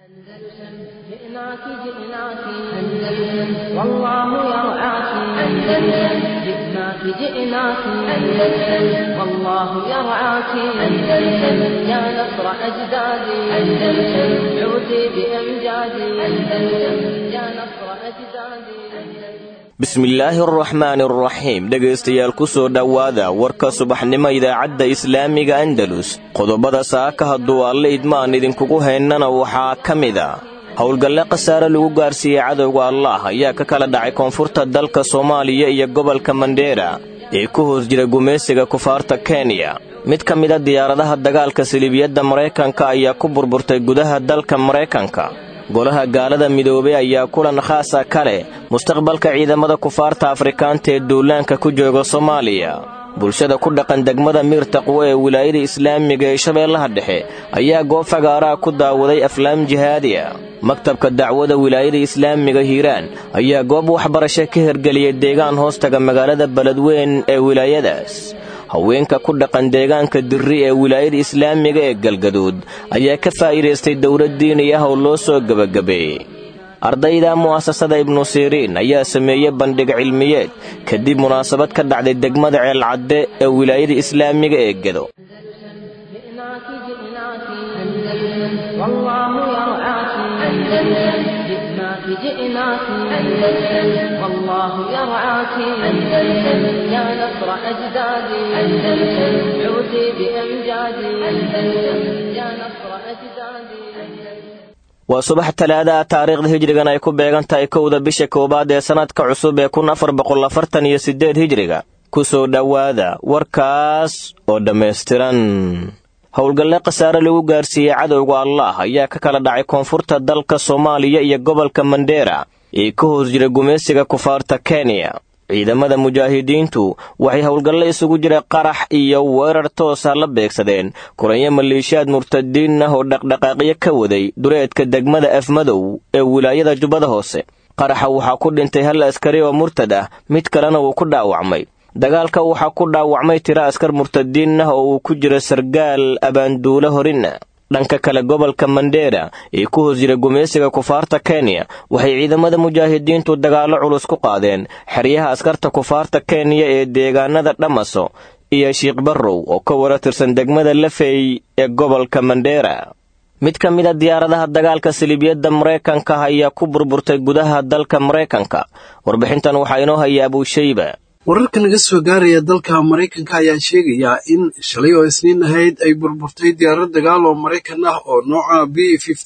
جئناك جئناك أندلس والله يرعاك أندلس جئناك جئناك أندلس والله يرعاك أندلس يا نصر أجدادي أندلس عودي بأمجادي أندلس يا نصر أجدادي bismillaahi araxmaani araxiim dhegaystayaal ku soo dhowaada warka subaxnimo idaacadda islaamiga andalus qodobada saaka hadduu alle idmaan idinkugu haynana waxaa ka mid a howlgalle khasaare lagu gaarsiiyey cadowga allah ayaa ka kala dhacay koonfurta dalka soomaaliya iyo gobolka mandheera ee ku hoos jira gumaysiga kufaarta kenya mid ka mida diyaaradaha dagaalka siliibiyadda maraykanka ayaa ku burburtay gudaha dalka maraykanka golaha gaalada midoobey ayaa kulan khaasa ka leh mustaqbalka ciidamada kufaarta afrikaanta ee duulaanka ku jooga soomaaliya bulshada ku dhaqan degmada miir taqwo ee wilaayada islaamiga ee shabeellaha dhexe ayaa goob fagaaraha ku daawaday aflaam jihaadiya maktabka dacwada wilaayada islaamiga hiiraan ayaa goob waxbarasho ka hirgeliyay deegaan hoostaga magaalada beledweyn ee wilaayadaas haweenka ku dhaqan deegaanka dirri ee wilaayada islaamiga ee galgaduud ayaa ka faa'iidaystay dowlad diini ah oo loo soo gebagabeeyey ardayda mu'asasada ibnu siriin ayaa sameeyey bandhig cilmiyeed kadib munaasabad ka dhacday degmada ceelcadde ee wilaayada islaamiga ee gedo جئناك جئناك أندلس والله يرعاك أندلس جئناك جئناك أندلس والله يرعاك أندلس يا نصر أجدادي أندلس عودي بأمجادي أندلس يا نصر أجدادي waa subax talaada ah taariikhda hijrigan ay ku beegan tahay kowda bisha koowaad ee sannadka cusub ee kun afar boqol afartan iyo siddeed hijriga ku soo dhowaada warkaas oo dhammaystiran howlgalle khasaare lagu gaarsiiyey cadowga allah ayaa ka kala dhacay koonfurta dalka soomaaliya iyo gobolka mandheera ee ka hoos jira gumaysiga kufaarta kenya ciidamada mujaahidiintu waxay howlgalle isugu jira qarax iyo weerar toosa la beegsadeen kulanyo maleeshiyaad murtadiin ah oo dhaqdhaqaaqyo ka waday dureedka degmada afmadow ee wilaayada jubbada hoose qaraxa waxaa ku dhintay hal askari oo murtad ah mid kalena wuu ku dhaawacmay dagaalka waxaa ku dhaawacmay tiro askar murtadiin ah oo uu ku jiro sargaal abaanduulo horina dhanka kale gobolka mandheera ee ku hoos jira gumaysiga kufaarta kenya waxay ciidamada mujaahidiintu dagaallo culus ku qaadeen xeryaha askarta kufaarta kenya ee deegaanada dhamaso iyo shiikh barrow oo ka wara tirsan degmada lafey ee gobolka mandheera mid ka mid a diyaaradaha dagaalka siliibiyadda maraykanka ayaa ku burburtay gudaha dalka maraykanka warbixintan waxaa inoo haya abuushayba wararka naga soo gaaraya dalka maraykanka ayaa sheegayaa in shalay oo isniin ahayd ay burburtay diyaarad dagaal oo maraykan ah oo nooca b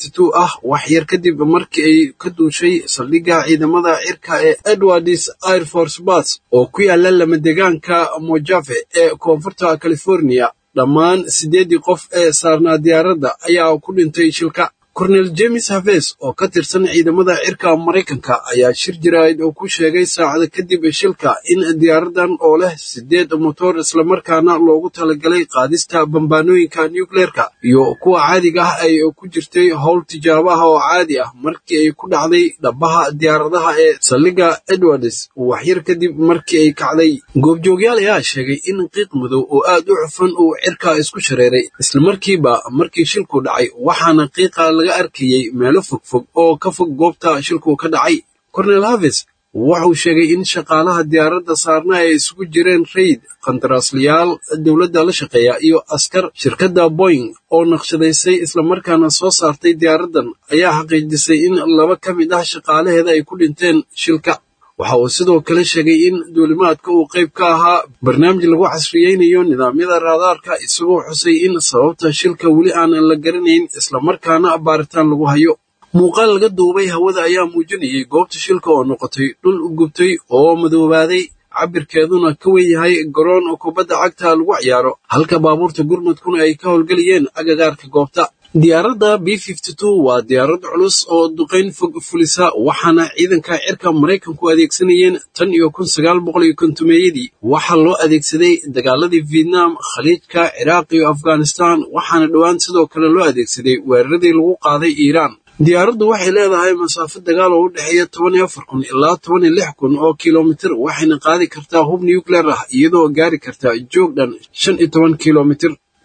ah wax yar kadib markii ay ka duushay saldhigga ciidamada cirka ee edwards air force bas oo ku yaala lamadegaanka mojave ee koonfurta california dhammaan siddeeddii qof ee saarnaa diyaaradda ayaa ku dhintay shilka kornel james haves oo ka tirsan ciidamada cirka maraykanka ayaa shir jaraa'id oo ku sheegay saacada kadib shilka in diyaaradan oo leh siddeed motor islamarkaana loogu talagalay qaadista bambaanooyinka nucleerka iyo kuwa caadiga ah ay ku jirtay howl tijaabo ah oo caadi ah markii ay ku dhacday dhabaha diyaaradaha ee saldhigga edwards waxyar kadib markii ay kacday goobjoogyaal ayaa sheegay in qiiq madow oo aad u cufan uu cirka isku shareeray islamarkiiba markii shilku dhacay waxaana qiiqa laga arkayey meelo fogfog oo ka fog goobta shilku ka dhacay cornel haves wuxuu sheegay in shaqaalaha diyaaradda saarna ay isugu jireen rayd qandaraaslayaal dowladda la shaqeeya iyo askar shirkadda boing oo naqshadaysay islamarkaana soo saartay diyaaraddan ayaa xaqiijisay in laba ka mid ah shaqaalaheeda ay ku dhinteen shilka waxa uu sidoo kale sheegay in duulimaadka uu qayb ka ahaa barnaamij lagu casriyeynayo nidaamyada raadaarka isagoo xusay in sababta shilka weli aanan la garanayn islamarkaana baaritaan lagu hayo muuqaal laga duubay hawada ayaa muujinayay goobta shilka oo noqotay dhul gubtay oo madoobaaday cabirkeeduna ka wen yahay garoon kubadda cagta lagu ciyaaro halka baabuurta gurmudkuna ay ka howlgelayeen agagaarka goobta diyaaradda b waa diyaarad culus oo duqayn fog fulisa waxaana ciidanka cirka maraykanku adeegsanayeen tan iyo kun sagaal boqol iyo kontumeeyadii waxaa loo adeegsaday dagaaladii vietnam khaliijka ciraaq iyo afghanistan waxaana dhowaan sidoo kale loo adeegsaday weeraradii lagu qaaday iiraan diyaaraddu waxay leedahay masaafo dagaal oo u dhexeeya toban iyo afar kun ilaa toban iyo lix kun oo kilomitir waxayna qaadi kartaa hub nucleer ah iyadoo gaari karta joog dhan shan iyo toban kilomitir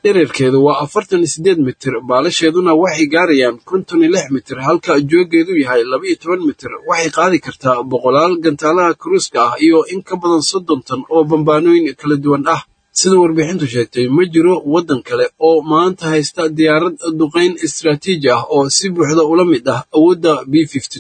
dhererkeedu waa afartan iyo siddeed mitir baalasheeduna waxay gaarayaan konton iyo lix mitir halka joogeedu yahay laba iyo toban mitir waxay qaadi kartaa boqolaal gantaalaha kuruuska ah iyo in ka badan soddon tan oo bambaanooyin kala duwan ah sida warbixintu sheegtay ma jiro waddan kale oo maanta haysta diyaarad duqayn istaraatiiji ah oo si buuxda ula mid ah awoodda b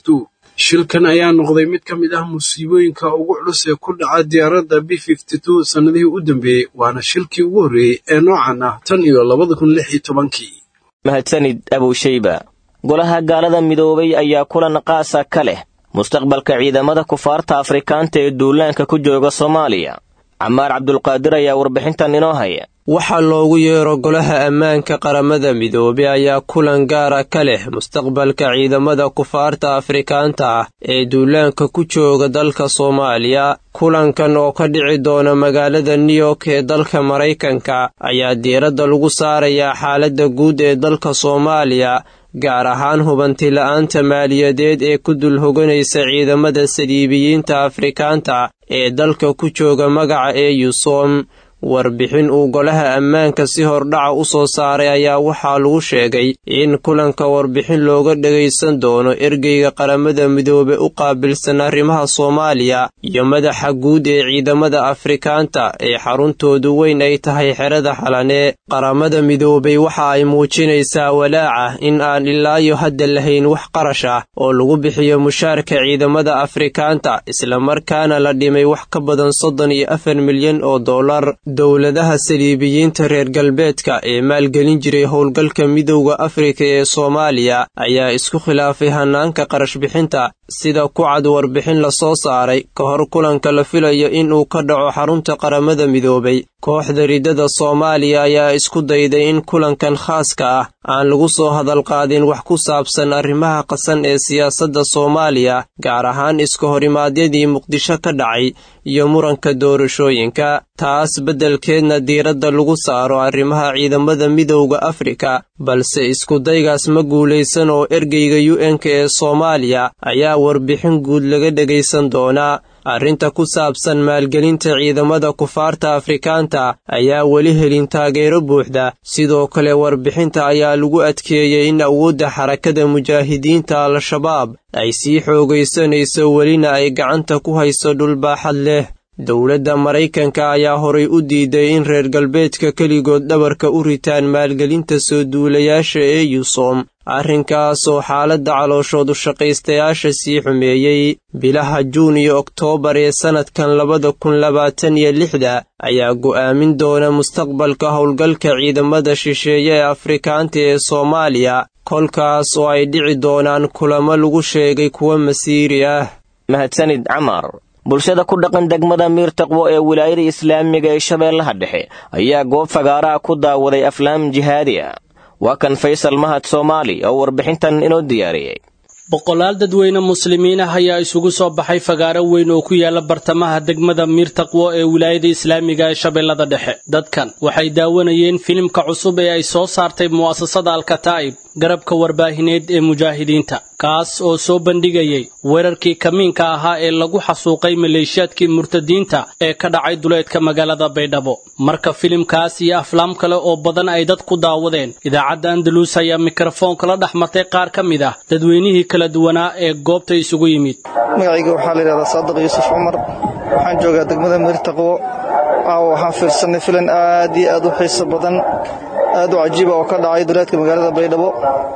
shilkan ayaa noqday mid ka mid ah musiibooyinka ugu culus ee ku dhaca diyaaradda b sannadihii u dambeeyey waana shilkii ugu horreeyey ee noocan ah tan iyo labada kun lix iyo tobankii mahadsanid abowshayba golaha gaalada midoobay ayaa kulan qaasa ka leh mustaqbalka ciidamada kufaarta afrikaanta ee duulaanka ku jooga soomaaliya camaar cabdulqaadir ayaa warbixintan inoo haya waxaa loogu yeero golaha ammaanka qaramada midoobey ayaa kulan gaara ka leh mustaqbalka ciidamada kufaarta afrikaanta ah ee duulaanka ku jooga dalka soomaaliya kulankan oo ka dhici doona magaalada new york ee dalka maraykanka ayaa diiradda lagu saarayaa xaaladda guud ee dalka soomaaliya gaar ahaan hubantila'aanta maaliyadeed ee ku dul hoganaysa ciidamada saliibiyiinta afrikaanta ee dalka ku jooga magaca ee yusom warbixin uu golaha ammaanka si hordhaca u soo saaray ayaa waxaa lagu sheegay in kulanka warbixin looga dhagaysan doono ergeyga qaramada midoobe u qaabilsan arrimaha soomaaliya iyo madaxa guud ee ciidamada afrikaanta ee xaruntoodu weyn ay tahay xerada xalanee qaramada midoobey waxa ay muujinaysaa walaaca in aan ilaayo hadda lahayn wax qarash ah oo lagu bixiyo mushaarka ciidamada afrikaanta islamarkaana la dhimay wax ka badan soddon iyo afar milyan oo dollar dowladaha saliibiyiinta reer galbeedka ee maalgelin jiray howlgalka midowda afrika ee soomaaliya ayaa isku khilaafay hannaanka qarashbixinta sida ku cad warbixin la soo saaray ka hor kulanka la filayo inuu ka dhaco xarunta qaramada midoobay kooxda riddada soomaaliya ayaa isku dayday in kulankan khaaska ah aan lagu soo hadalqaadin wax ku saabsan arrimaha qasan ee siyaasadda soomaaliya gaar ahaan iska horimaadyadii muqdisho ka dhacay iyo muranka doorashooyinka taas beddelkeedna diiradda lagu saaro arrimaha ciidamada midowda afrika balse iskudaygaas ma guulaysan oo ergeyga u n-ka ee soomaaliya ayaa warbixin guud laga dhegaysan doonaa arrinta ku saabsan maalgelinta ciidamada kufaarta afrikaanta ayaa weli helin taageero buuxda sidoo kale warbixinta ayaa lagu adkeeyey in awoodda xarakada mujaahidiinta al-shabaab ay sii xoogaysanayso welina ay gacanta ku hayso dhulbaaxad leh dowladda maraykanka ayaa horay u diiday in reer galbeedka keligood dhabarka u ritaan maalgelinta soo duulayaasha ee yusom arrinkaasoo xaaladda calooshoodu shaqaystayaasha sii xumeeyey bilaha juun iyo oktoobar ee sannadkan labada kun labaatan iyo lixda ayaa go'aamin doona mustaqbalka howlgalka ciidamada shisheeye ee afrikaanta ee soomaaliya kolkaas oo ay dhici doonaan kulamo lagu sheegay kuwa masiiri ah mahadsanid camar bulshada ku dhaqan degmada miirtaqwo ee wilaayada islaamiga ee shabeellaha dhexe ayaa goob fagaaraha ku daawaday aflaam jihaadi ah waa kan faysal mahad soomaali oo warbixintan inoo diyaariyey boqolaal dadweyne muslimiin ah ayaa isugu soo baxay fagaaro weyn oo ku yaala bartamaha degmada miirtaqwo ee wilaayada islaamiga ee shabeellada dhexe dadkan waxay daawanayeen filimka cusub ee ay soo saartay mu'asasada alkataa'ib garabka warbaahineed ee mujaahidiinta kaas oo soo bandhigayay weerarkii kamiinka ahaa ee lagu xasuuqay maleeshiyaadkii murtadiinta ee ka dhacay duleedka magaalada baydhabo marka filimkaas iyo aflaam kale oo badan ay dad ku daawadeen idaacadda andalus ayaa mikrofoonka la dhex martay qaar ka mid ah dadweynihii kala duwanaa ee goobta isugu yimid magacayga waxaa la yidhahdaa saadiq yuusuf cumar waxaan joogaa degmada miirtaqwo caawa waxaan fiirsanay filan aad iyo aad u xiiso badan aad u cajiiba oo ka dhacay duleedka magaalada baydhabo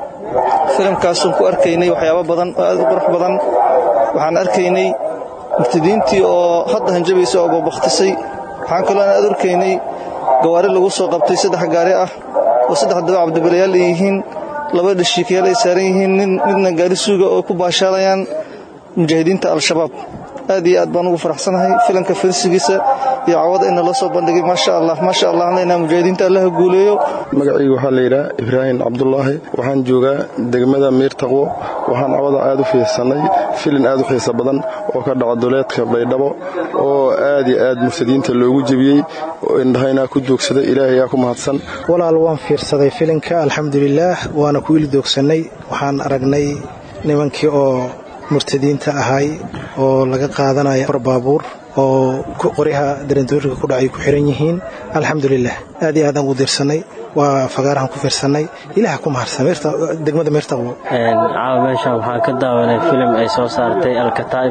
filimkaasuun ku arkaynay waxyaabo badan oo aad u qurux badan waxaan arkaynay murtadiintii oo hadda hanjabaysa oo boobaktisay waxaan kaloo aan aad arkaynay gawaari lagu soo qabtay saddex gaari ah oo saddex daba cabdibilayaal ay yihiin laba dhashiikayaal ay saaran yihiin midna gaari suuga oo ku baashaalayaan mujaahidiinta al-shabaab aad iyo aad baan ugu faraxsanahay filanka filsigiisa iyo cawada in naloo soo bandhigay maasha allah maasha allah leynaa mujaahidiinta allaha guuleeyo magacaygu waxaa la yidhaha ibraahim cabdulaahi waxaan joogaa degmada miirtaqwo waxaan cawada aad u fiirsannay filin aad u xiisa badan oo ka dhaca duleedka baydhabo oo aad iyo aad murtadiinta loogu jebiyey indhahaynaa ku joogsaday ilaahay ayaa ku mahadsan walaal waan fiirsaday filinka alxamdulilaah waana ku ili doogsannay waxaan aragnay nimankii oo murtadiinta ahay oo laga qaadanaya far baabuur oo qoryaha darandooriga ku dhacay ku xiran yihiin alxamdulilah aad iyo aadaan ugu dirsannay waa fagaarahan ku fiirsanay ilaah ku mahadsan degmada meertaqwo caawa meeshan waxaan ka daawanay filim ay soo saartay alkataib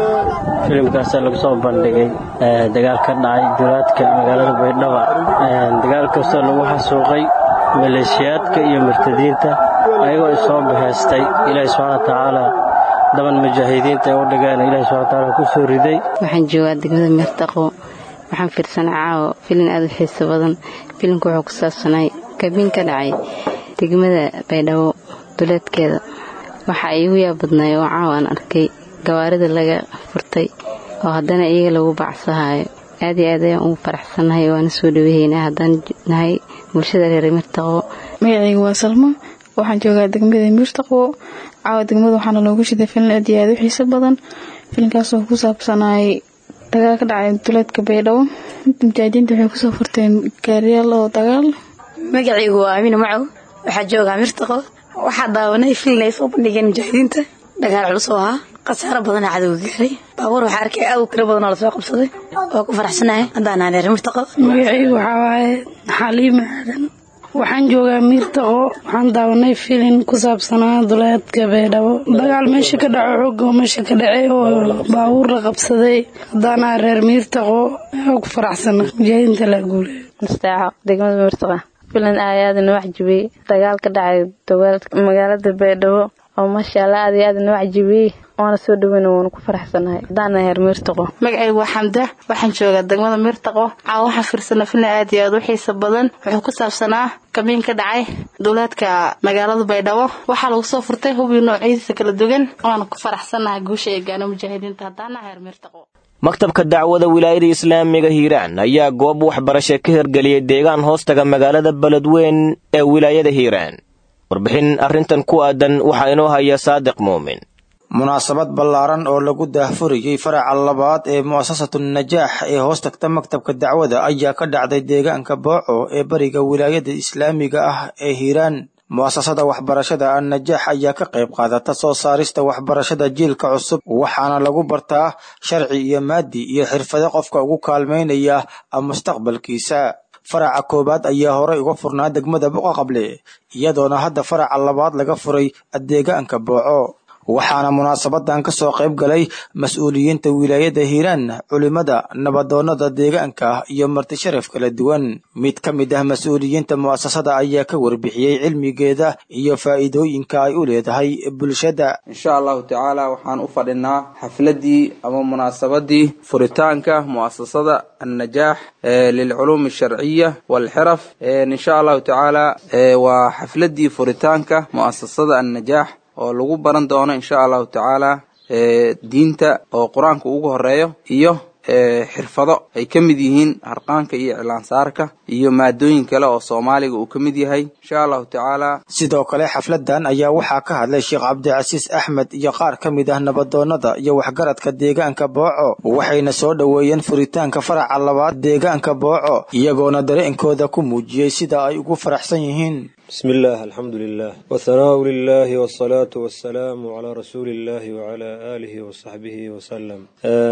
filimkaasoo lagu soo bandhigay dagaal ka dhacay duraadka magaalada baydhaba dagaal kastoo lagu xasuuqay maleeshiyaadka iyo murtadiinta ayagoo isoo baheystay ilaahi subxaana wa tacaala daban mujaahidiinta ay u dhigeen ilahi subxana wa tacaala ku soo riday waxaan joogaa degmada meertaqwo waxaan fiirsanay caawo filin aada u xiiso badan filimka wuxuu ku saabsanay kabiin ka dhacay degmada baydhabo duleedkeeda waxa iigu yaab badnay oo caawo aan arkay gawaarida laga furtay oo haddana iyaga lagu bacsahayo aad iyo aad ayaan ugu faraxsannahay waana soo dhawahaynaa haddaan nahay bulshada reer mirtaqwo magacayga waa salmo waxaan joogaa degmada mirtaqwo caawa degmada waxaana loogu shiday filin aad iyo aad u xiiso badan filinkaasoo ku saabsanay dagaal ka dhacay duleedka baydhabo mujaahidiinta waxay kusoo furteen gaariyaal oo dagaal magacaygu waa amina macow waxaa joogaa mirtaqo waxaa daawanay filin ay soo bandhigeen mujaahidiinta dagaal culus oo ahaa khasaaro badanaa cadowga gaaray baabuur waxaa arkay aad u tiro badanoo lasoo qabsaday waa ku faraxsanahay haddaan aan reer mirtaqo magacaygu waxaa waaye xaliima aadan waxaan joogaa miirtaqo waxaan daawanay filin ku saabsanaa duleedka baydhabo dagaal meesha ka dhaco xooga meesha ka dhacay oo baabuur la qabsaday haddaanaa reer miirtaqo waa ku faraxsana mujaahidiinta la guulay mustaaco degmada miirtaqa filan aad aad inoo cajibiyey dagaal ka dhacay magaalada baydhabo oo maasha allah aad iyo aad inoo cajibiyey waana soo dhaweyna waanu ku faraxsanahay haddaana heer miirtaqo magacaygu waa xamda waxaan joogaa degmada miirtaqo caawa waxaan fiirsana filan aad iyo aad u xiisa badan wuxuu ku saabsanaa kabiin ka dhacay duleedka magaalada baydhabo waxaa lagu soo furtay hubii noocyadiisa kala duwan waana ku faraxsanahay guusha ay gaano mujaahidiinta haddaana heer miirtaqo maktabka dacwada wilaayada islaamiga hiiraan ayaa goob waxbarasho ka hirgeliyey deegaan hoostaga magaalada beledweyn ee wilaayada hiiraan warbixin arrintan ku aadan waxaa inoo haya saadiq muumin munaasabad ballaaran oo lagu daahfuriyey faraca labaad ee mu'asasatu najaax ee hoos tagta maktabka dacwada ayaa ka dhacday deegaanka booco ee bariga wilaayada islaamiga ah ee hiiraan mu'asasada waxbarashada annajaax ayaa ka qayb qaadata soo saarista waxbarashada jiilka cusub waxaana lagu bartaa sharci iyo maadi iyo xirfado qofka ugu kaalmaynaya mustaqbalkiisa faraca koowaad ayaa horay uga furnaa degmada boqoqable iyadoona hadda faraca labaad laga furay deegaanka booco waxaana munaasabadan ka soo qayb galay mas-uuliyiinta wilaayada hiiraan culimada nabadoonnada deegaanka iyo marti sharaf kala duwan mid ka mid ah mas-uuliyiinta mu'asasada ayaa ka warbixiyey cilmigeeda iyo faa'iidooyinka ay u leedahay bulshada insha allahu tacaala waxaan u fadhinaa xafladii ama munaasabadii furitaanka mu'asasada annajaax lilculuum alsharciya waalxiraf insha allahu tacaala waa xafladii furitaanka mu'asasada annajaax oo lagu baran doono insha allahu tacaala diinta oo qur-aanka ugu horeeyo iyo xirfado ay ka mid yihiin harqaanka iyo iclaansaarka iyo maadooyin kale oo soomaaliga uu ka mid yahay insha allahu tacaala sidoo kale xafladan ayaa waxaa ka hadlay sheekh cabdicasiis axmed iyo qaar ka mid ah nabadoonnada iyo waxgaradka deegaanka booco waxayna soo dhoweeyeen furitaanka faraca labaad deegaanka booco iyagoona dareenkooda ku muujiyey sida ay ugu faraxsan yihiin بسم الله الحمد لله والثناء لله والصلاة والسلام على رسول الله وعلى آله وصحبه وسلم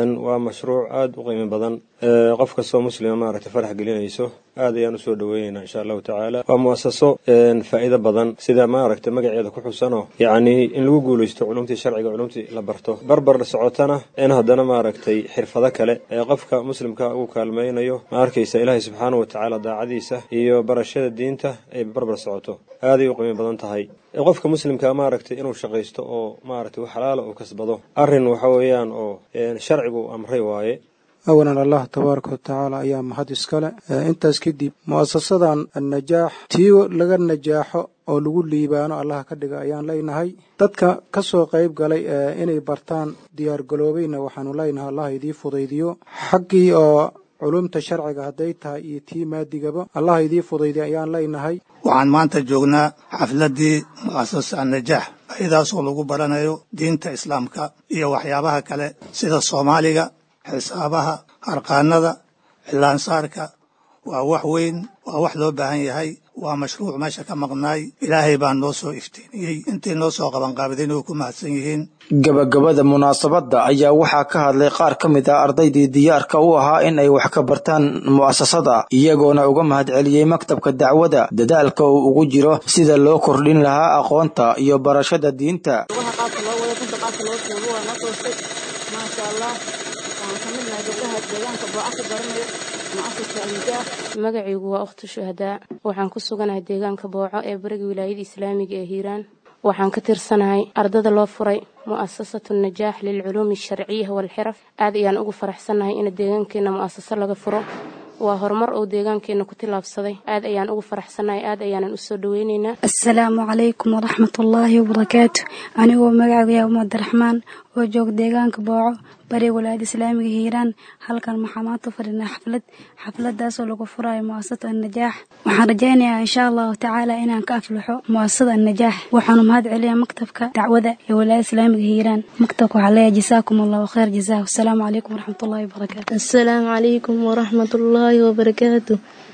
ومشروع آد وقيم بدن qof kastoo muslima maaragtay farax gelinayso aad ayaan usoo dhaweynaynaa insha allahu tacaala waa muasaso faa'iido badan sida maaragtay magaceeda ku xusanoo yacnii in lagu guulaysto culumtii sharciga culumtii la barto barbar socotana in haddana maaragtay xirfado kale ee qofka muslimka ugu kaalmaynayo ma arkaysa ilaahay subxaanahu watacaala daacadiisa iyo barashada diinta ay barbar socoto aaday u qiimo badan tahay qofka muslimka maaragtay inuu shaqaysto oo maaragtay wax xalaala uu kasbado arrin waxa weeyaan oo sharcigu amray waaye awalan allah tabaaraka watacaala ayaa mahad iskale intaas kadib mu'asasadan annajaax tii laga najaaxo oo lagu liibaano allah ka dhiga ayaan leynahay dadka ka soo qayb galay inay bartaan diyaargaloobayna waxaanu leynahay allah idii fudaydiyo xaggii oo culumta sharciga hadday tahay iyo tii maadigaba allah idii fudaydiyo ayaan leynahay waxaan maanta joognaa xafladdii mu'asasa annajaax ayadaasoo lagu baranayo diinta islaamka iyo waxyaabaha kale sida soomaaliga xisaabaha harqaanada cilaansaarka waa wax weyn waa wax loo baahan yahay waa mashruuc meesha ka maqnaay ilaahay baa noo soo iftiiniyey intii noo soo qabanqaabadeen way ku mahadsan yihiin gabagabada munaasabadda ayaa waxaa ka hadlay qaar ka mid ah ardaydii diyaarka u ahaa in ay wax ka bartaan mu'asasada iyagoona uga mahadceliyey maktabka dacwada dadaalka uu ugu jiro sida loo kordhin lahaa aqoonta iyo barashada diinta magacaygu waa ukhtu shuhadaa waxaan ku suganahay deegaanka booco ee bariga wilaayada islaamiga ee hiiraan waxaan ka tirsanahay ardada loo furay mu'asasatu najaax lilculuumi alsharciya waalxiraf aad ayaan ugu faraxsannahay in deegaankeena mu'asaso laga furo waa horumar uu deegaankeena ku tillaabsaday aad ayaan ugu faraxsannahay aad ayaanan u soo dhoweynaynaa asalaamu calaykum waraxmatullaahi wabarakaatu anigoo magacagaya umadaраxmaan oo joog deegaanka booco bariga walaayada islaamiga hiiraan halkan waxaa maanta u fadhinaa xaflad xafladaasoo lagu furayo mu'asasada annajaax waxaan rajaynayaa insha allahu tacaala inaan ka aflaxo mu'asasada annajaax waxaanu mahad celiyaa maktabka dacwada ee walaayada islaamiga hiiraan maktabka waxaa leeyahay jasaakum allahu khayr jasaa asalaamu calaykum waraxmatullaahi wabarakaatu asalaamu calaykum waraxmatullaahi wabarakaatu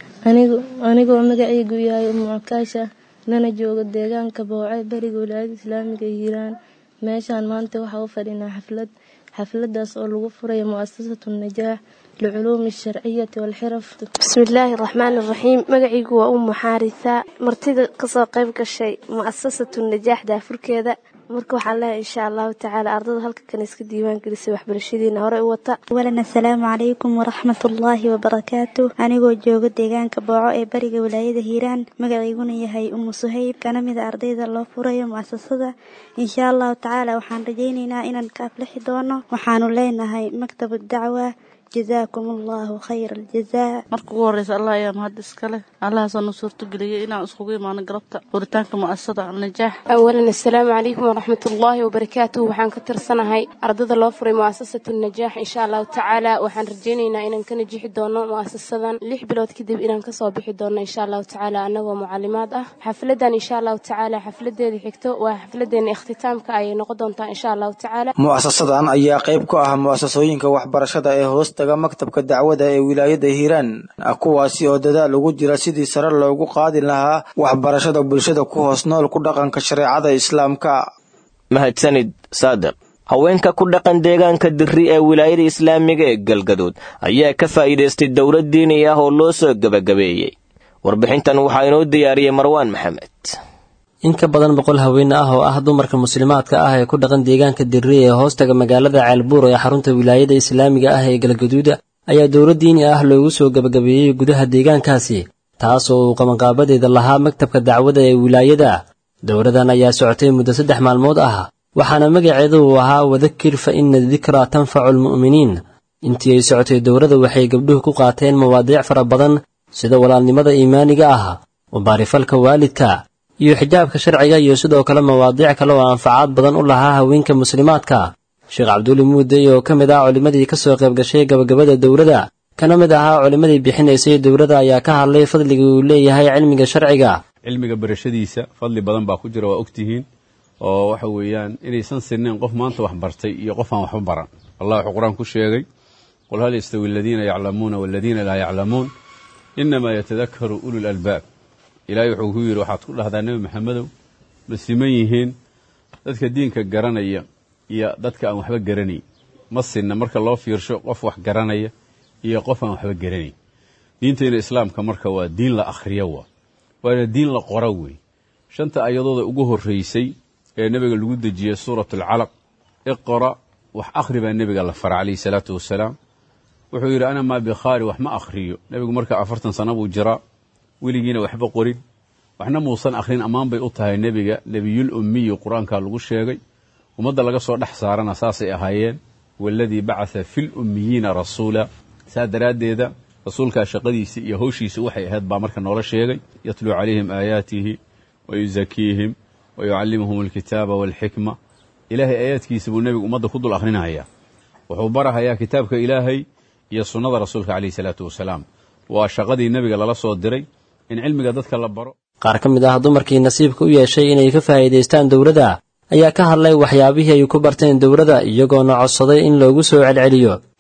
anigoo magacaygu yahay umucakaasha nana jooga deegaanka booce bariga walaayada islaamiga hiiraan meeshaan maanta waxaa u fadhinaa xaflad xafladaas oo lagu furayo mu'asasatu najaax liculuumi alsharciyati waalxiraf bismillaahi raxmaan iraxiim magacaygu waa umu xaarisa martida kasoo qayb gashay mu'asasatu najaax daafurkeeda marka waxaan leehay insha allahu tacaala ardada halka kan iska diiwaan gelisay waxbarashadiina hore u wata awalan assalaamu calaykum waraxmatullaahi wabarakaatu anigoo jooga deegaanka booco ee bariga walaayada hiiraan magacayguna yahay umu suhayb kana mida ardayda loo furayo mu'asasada insha allahu tacaala waxaan rajaynaynaa inaan ka aflixi doono waxaanu leenahay maktabu dacwa jazaakum allahu khayra aljazaa marka ugu horeysa allah ayaa mahad iskale allahaasoo nu suurtageliyey inaan iskugu imaano galabta furitaanka mu'asasada najaax awalan assalaamu calaykum waraxmatullaahi wabarakaatuh waxaan ka tirsanahay ardada loo furay mu'asasatu najaax insha allahu tacaala waxaan rajaynaynaa inaan ka najixi doono mu'asasadan lix bilood kadib inaan kasoo bixi doono insha allahu tacaala annagoo mucalimaad ah xafladan insha allahu tacaala xafladeeda xigto waa xafladeena ikhtitaamka ayay noqon doontaa insha allahu tacaala mu'asasadan ayaa qayb ku ah mu'asasooyinka waxbarashada ee hoosta maktabka dacwada ee wilaayada hiiraan kuwaasi oo dadaal ugu jira sidii sare loogu qaadi lahaa waxbarashada bulshada ku hoos nool ku dhaqanka shareecada islaamka mahadsanid saadiq haweenka ku dhaqan deegaanka dirri ee wilaayada islaamiga ee galgaduud ayaa ka faa'iidaystay dowlad diini ah oo loo soo gebagabeeyey warbixintan waxaa inoo diyaariyey marwaan maxamed in ka badan boqol haween ah oo ah dumarka muslimaadka ah ee ku dhaqan deegaanka dirri ee hoostaga magaalada ceelbuur ee xarunta wilaayada islaamiga ah ee galgaduuda ayaa dowlad diini ah loogu soo gebagabeeyey gudaha deegaankaasi taas oo uu qabanqaabadeeda lahaa maktabka dacwada ee wilaayada dowladan ayaa socotay muddo saddex maalmood ah waxaana magaceedu uu ahaa wadakir fa ina dikraa tanfacu almu'miniin intii ay socotay dowladda waxay gabdhuhu ku qaateen mawaadiic fara badan sida walaalnimada iimaaniga ah mubaarifalka waalidka iyo xijaabka sharciga iyo sidoo kale mawaadiic kale oo anfacaad badan u lahaa haweenka muslimaadka sheekh cabduuli muudey oo ka mid ah culimmadii ka soo qayb gashay gabagabada dowladda kana mid ahaa culimmadii bixinaysay dowladda ayaa ka hadlay fadliga uu leeyahay cilmiga sharciga cilmiga barashadiisa fadli badan baa ku jira waa ogtihiin oo waxa weeyaan inaysan sinnayn qof maanta wax bartay iyo qof aan waxba baran allah wuxuu qur-aan ku sheegay qul hal yastawi aladiina yaclamuuna waladiina laa yaclamuun inamaa yatadakaru ulul albaab ilaahay wuxuu ku yidhi waxaad ku dhahdaa nebi maxamedow ma siman yihiin dadka diinka garanaya iyo dadka aan waxba garanayn ma sinna marka loo fiirsho qof wax garanaya iyo qof aan waxba garanayn diintayna islaamka marka waa diin la akhriyo waa waana diin la qora wey shanta ayadooda ugu horraysay ee nebiga lagu dejiyey suurat alcalaq iqra wax akhri baa nebiga la fara calayhi salaatu wasalaam wuxuu yidhi ana maa bikhaari wax ma akhriyo nebigu marka afartan sano buu jiraa weligiina waxba qorin waxna muusan akhrin ammaan bay u tahay nebiga nebiyul ummiyi qur-aankaa lagu sheegay ummadda laga soo dhex saarana saasay ahaayeen waaladii bacatha fil ummiyiina rasuula saa daraaddeeda rasuulkaa shaqadiisii iyo howshiisi waxay ahayd baa marka noola sheegay yatluu calayhim aayaatihi wa yusakiihim wa yucallimuhum alkitaaba waalxikma ilaahay aayaadkiisa buu nebigu ummadda ku dul akhrinahayaa wuxuu barahayaa kitaabka ilaahay iyo sunnada rasuulka calayhi salaatu wasalaam waa shaqadii nebiga lala soo diray in cilmiga dadka la baro qaar ka mid ah dumarkii nasiibka u yeeshay inay ka faa'iidaystaan dowladda ayaa ka hadlay waxyaabihii ay ku barteen dowladda iyagoona codsaday in loogu soo celceliyo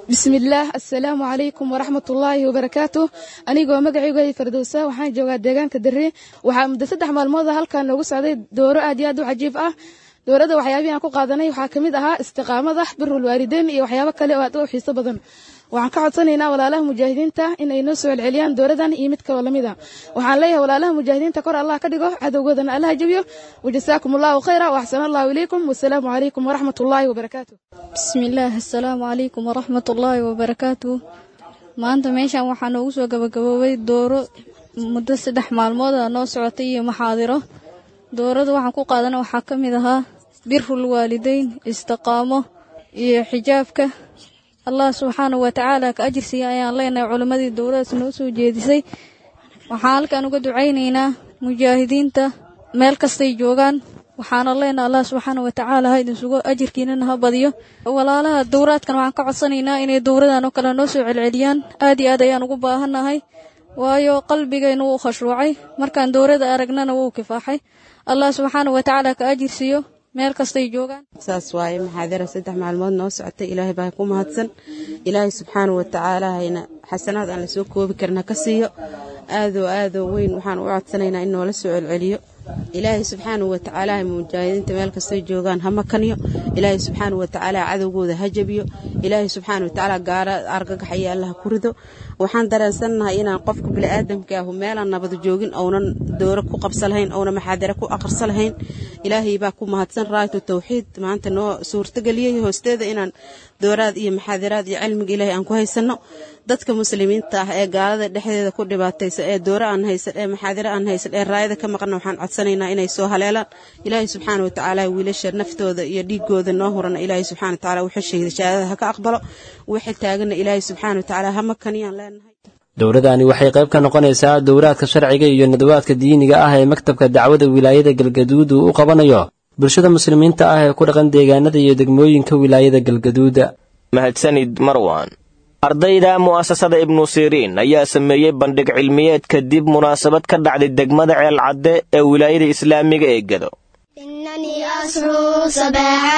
bismillaah assalaamu calaykum waraxmatullaahi wabarakaatu anigoo magacaygu fardowsa waxaan joogaa deegaanka dare waxaa muddo saddex maalmood halkan noogu socday dooro aad iyo aad u cajiib ah doorada waxyaabihii aan ku qaadanay waxaa ka mid ahaa istiqaamada birul waalideyn iyo waxyaabo kale oo aad u xiiso badan waxaan ka codsanaynaa walaalaha mujaahidiinta in ay noo soo celceliyaan dowladan iyo mid kaloo lamid a waxaan leeyahay walaalaha mujaahidiinta kor allah ka dhigo cadowgoodana allah jabiyo wajasaakum allahu khayra waaxsana allahu ilaykum wasalaamu calaykum waraxmat ullaahi wabarakaatu bismillaah assalaamu calaykum waraxmat ullaahi wabarakaatu maanta meeshan waxaa noogu soo gabagaboobay dooro muddo saddex maalmood a noo socotay iyo maxaadiro doorada waxaan ku qaadana waxaa ka mid ahaa birul waalideyn istiqaamo iyo xijaabka allah subxaana wa tacaala ka ajirsiiya ayaan leenahay culimmadii dowladaas noo soo jeedisay waxaan halkan uga ducaynaynaa mujaahidiinta meel kastay joogaan waxaana leenahay allah subxaana wa tacaala ha idinsugo ajirkiinana ha badiyo walaalaha dowraadkan waxaan ka codsanaynaa inay dowradan oo kale noo soo celceliyaan aad iyo aad ayaan ugu baahannahay waayo qalbigayna wuu khashruucay markaan dowrada aragnana wuu kifaaxay allah subxaana wa tacaala ka ajirsiiyo meel kastay joogaan saas waaye maxaadara saddex maalmood noo socotay ilaahay baa ku mahadsan ilaahay subxaana wa tacaala hayna xasanaad aan lasoo koobi karna ka siiyo aadoo aadoo weyn waxaan u codsanaynaa in noola soo celceliyo ilaahay subxaana wa tacaala mujaahidiinta meel kastay joogaan ha makaniyo ilaahay subxaana wa tacaala cadowgooda ha jabiyo ilaahay subxaana wa tacaala gaara argagaxaya allaha ku rido waxaan dareensannahay inaan qofka bini'aadamka ahu meelaan nabad joogin ounan dooro ku qabsa lahayn ouna maxaadare ku aqrsa lahayn ilaahay baa ku mahadsan raaytu tawxiid maanta noo suurtageliyey hoosteeda inaan dooraad iyo maxaadaraad iyo cilmiga ilaahay aan ku haysanno dadka muslimiinta ah ee gaalada dhexdeeda ku dhibaataysan ee dooro aan haysan ee maxaadare aan haysan ee raayada ka maqanna waxaan codsanaynaa inay soo haleelaan ilaahay subxaana wa tacaala wiilasha naftooda iyo dhiigooda noo hurana ilaahay subxana wa tacaala wixii shahida shahaadada ha ka aqbalo wixii taagana ilaahay subxaana wa tacaala ha makaniyaan leenahay dowladani waxay qayb ka noqonaysaa dowraadka sharciga iyo nadawaadka diiniga ah ee maktabka dacwada wilaayada galgaduud uu u qabanayo bulshada muslimiinta ah ee ku dhaqan deegaanada iyo degmooyinka wilaayada galgaduuda mahadsanid marwan ardayda mu'asasada ibnu siriin ayaa sameeyey bandhig cilmiyeed kadib munaasabad ka dhacday degmada ceelcadde ee wilaayada islaamiga ee gado إنني أصحو صباحا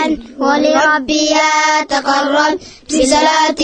ولربي أتقرب بصلاة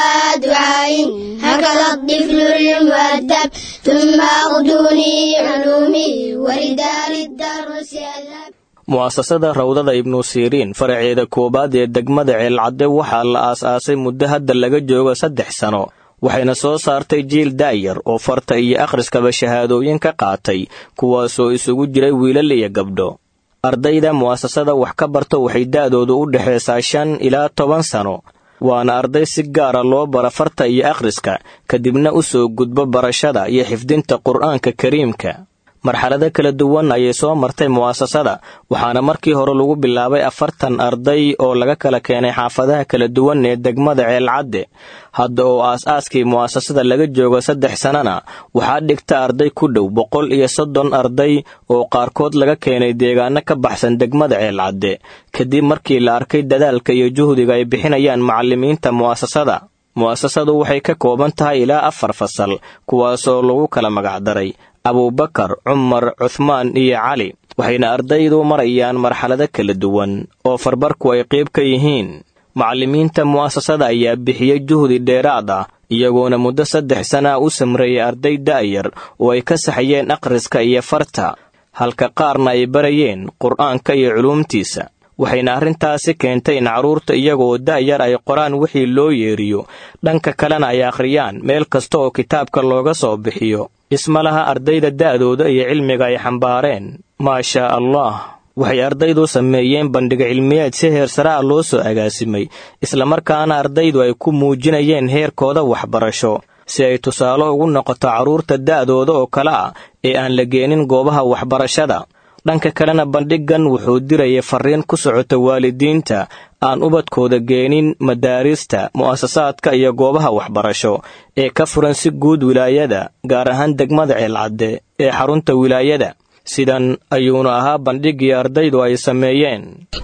ودعاء هكذا الطفل المؤدب ثم أغدوني علومي وردار الدرس أذهب mu'asasada rawdada ibnu siriin faraceeda koowaad ee degmada ceelcadde waxaa la aas-aasay muddo hadda laga joogo saddex sano waxayna soo saartay jiil daayar oo farta iyo akhriskaba shahaadooyin ka qaatay kuwaasoo isugu jiray wiilal iyo gabdho ardayda mu'asasada wax ka barto waxay da'doodu u dhexaysaa shan ilaa toban sano waana arday si gaara loo bara farta iyo akhriska kadibna u soo gudbo barashada iyo xifdinta qur'aanka kariimka marxalado kala duwan ayay soo martay mu'asasada waxaana markii hore lagu bilaabay afartan arday oo laga kala keenay xaafadaha kala duwan ee degmada ceelcadde hadda oo aas-aaskii mu'asasada laga joogo saddex sannana waxaa dhigta arday ku dhow boqol iyo soddon arday oo qaarkood laga keenay deegaano ka baxsan degmada ceelcadde kadib markii la arkay dadaalka iyo juhdiga ay bixinayaan macallimiinta mu'asasada mu'asasadu waxay ka kooban tahay ilaa afar fasal kuwaasoo lagu kala magacdaray abuubakar cumar cuthmaan iyo cali waxayna ardaydu marayaan marxalado kala duwan oo farbarku ay qayb ka yihiin macallimiinta mu'asasada ayaa bixiyey juhdi dheeraad ah iyagoona muddo saddex sana u samreeyay arday da'yar oo ay ka saxayeen akhriska iyo farta halka qaarna ay barayeen qur'aanka iyo culuumtiisa waxayna arrintaasi keentay in carruurta iyagoo da'yar ay qoraan wixii loo yeeriyo dhanka kalena ay akhriyaan meel kasta oo kitaabka looga soo bixiyo isma laha ardayda da'dooda iyo cilmiga ay xambaareen maashaa allah waxay ardaydu sameeyeen bandhig cilmiyeed si heersare ah loo soo agaasimay islamarkaana ardaydu ay ku muujinayeen heerkooda waxbarasho si ay tusaale ugu noqoto carruurta da'dooda oo kale ah ee aan la geenin goobaha waxbarashada dhanka kalena bandhiggan wuxuu dirayay farriin ku socota waalidiinta aan ubadkooda geenin madaarista mu'asasaadka iyo goobaha waxbarasho ee ka furan si guud wilaayada gaar ahaan degmada ceelcadde ee xarunta wilaayada sidan ayuuna ahaa bandhiggii ardaydu ay sameeyeen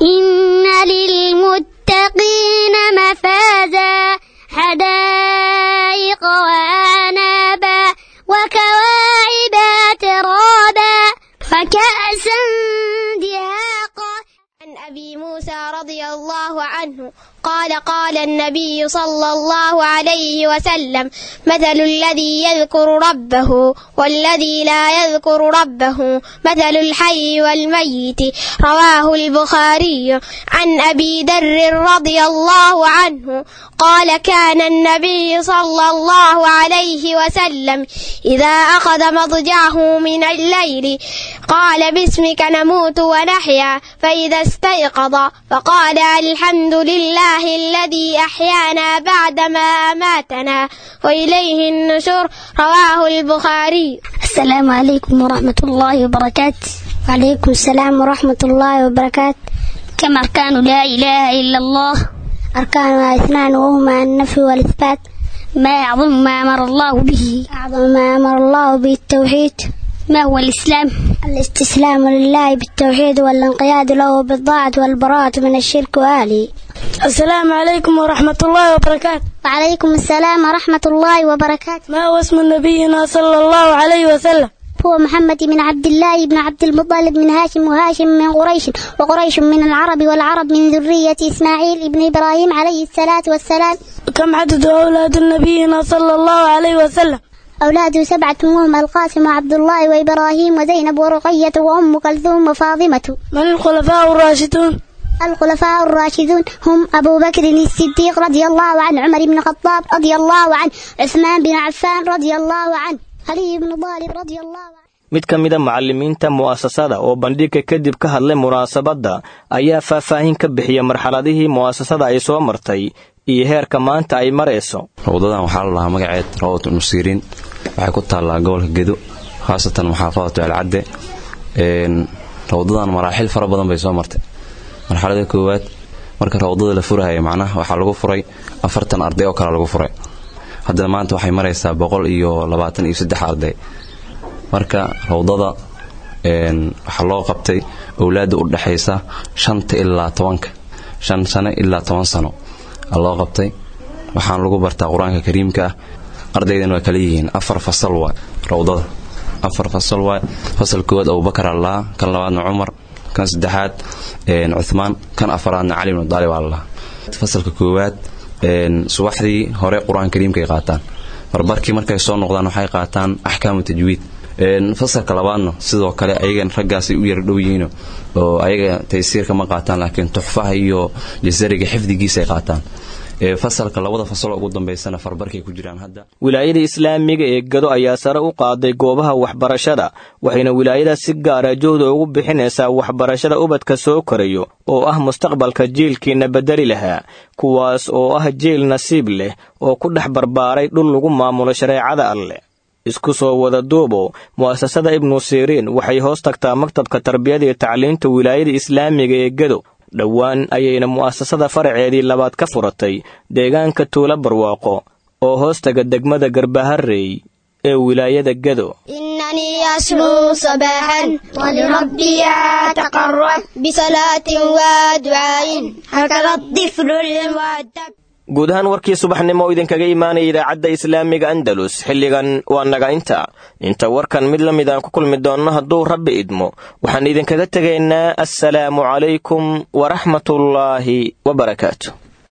inna lilmuttaqiina mafaaza xadaa'iqa waanaaba wakawaa'iba tiraaba faka'san dihaaqa أبي موسى رضي الله عنه قال قال النبي صلى الله عليه وسلم مثل الذي يذكر ربه والذي لا يذكر ربه مثل الحي والميت رواه البخاري عن أبي ذر رضي الله عنه قال كان النبي صلى الله عليه وسلم إذا أخذ مضجعه من الليل قال باسمك نموت ونحيا فإذا استيقظ فقال الحمد لله الذي أحيانا بعدما أماتنا وإليه النشور رواه البخاري السلام عليكم ورحمة الله وبركاته وعليكم السلام ورحمة الله وبركاته كم أركان لا إله إلا الله أركانها اثنان وهما النفي والإثبات ما أعظم ما أمر الله به أعظم ما أمر الله به التوحيد ما هو الإسلام الاستسلام لله بالتوحيد والانقياد له بالطاعة والبراءة من الشرك وآله السلام عليكم ورحمة الله وبركاته وعليكم السلام ورحمة الله وبركاته ما هو اسم نبينا صلى الله عليه وسلم هو محمد بن عبد الله بن عبد المطلب من هاشم وهاشم من قريش وقريش من العرب والعرب من ذرية إسماعيل بن إبراهيم عليه الصلاة والسلام كم عدد أولاد نبينا صلى الله عليه وسلم أولاده سبعة وهم القاسم وعبد الله وإبراهيم وزينب ورقية وأم كلثوم وفاطمة من الخلفاء الراشدون الخلفاء الراشدون هم أبو بكر الصديق رضي الله عنه عمر بن الخطاب رضي الله عنه عثمان بن عفان رضي الله عنه علي بن طالب رضي الله عنه mid ka mida macallimiinta mu'asasada oo bandhigga kadib ka hadlay munaasabadda ayaa faahfaahin ka bixiya marxaladihii mu'asasada ay soo martay iyo heerka maanta ay marayso rawdadan waxaa la lahaa magaceed rawdat nusiriin waxay ku taallaa gobolka gedo khaasatan maxaafadatu alcadde rawdadan maraaxil fara badan bay soo martay marxalada koowaad marka rawdada la furahaya macnaha waxaa lagu furay afartan arday oo kale lagu furay haddana maanta waxay maraysaa boqol iyo labaatan iyo saddex arday marka rawdada waxaa loo qabtay owlaadda u dhexaysa shanta ilaa tobanka shan sano ilaa toban sano loo qabtay waxaan lagu bartaa qur-aanka kariimka ah ardaydan waa kala yihiin afar fasal waa rawdada afar fasal waa fasal koowaad abubakar allaha kan labaadna cumar kan saddexaad cuthmaan kan afaraadna cali bnu daalib allaha fasalka koowaad subaxdii hore qur-aanka kariimkaay qaataan barbarkii markay soo noqdaan waxay qaataan axkaamu tajwiid fasalka labaadna sidoo kale ayagan raggaasay u yar dhow yihiin oo ayaga taysiirka ma qaataan laakiin tuxfaha iyo jasariga xifdigiisay qaataan fasalka labada fasaloo ugu dambaysana farbarkay ku jiraan hadda wilaayada islaamiga ee gado ayaa sare u qaaday goobaha waxbarashada waxayna wilaayada si gaara jooda ugu bixinaysaa waxbarashada ubadka soo korayo oo ah mustaqbalka jiilkiina bedeli lahaa kuwaas oo ah jiil nasiib leh oo ku dhex barbaaray dhul lagu maamulo shareecada alleh isku soo wada duubo mu'asasada ibnu siriin waxay hoos tagtaa maktabka tarbiyada iyo tacliinta wilaayada islaamiga ee gado dhowaan ayayna mu'asasada faraceedii labaad ka furatay deegaanka tuulo barwaaqo oo hoostaga degmada garbaharey ee wilaayada gado إنني أصحو صباحا ولربي أتقرب بصلاة ودعاء هكذا الطفل المؤدب guud ahaan warkii subaxnimo oo idinkaga imaanaya idaacadda islaamiga andalus xilligan waa naga inta inta warkan mid la mid aan ku kulmi doonno hadduu rabbi idmo waxaan idinkaga tegaynaa assalaamu calaykum waraxmatullaahi wabarakaatu